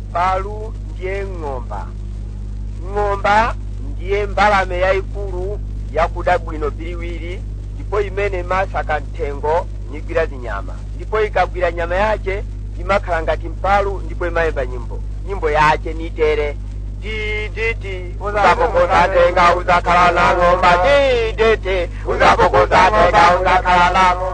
mpalu ndiye ng'omba ng'omba ndiye mbalame yayikulu yakuda bwino biliwiri ndipo imene imasaka mthengo nigwira zinyama ndipo ikagwira nyama yace imakhala ngati mpalu ndipo imayimba nyimbo nyimbo yace nitere tiditi uzapokozatenga uzakhala na ng'omba tiditi uzapokozatenga uzakhala na ng'omba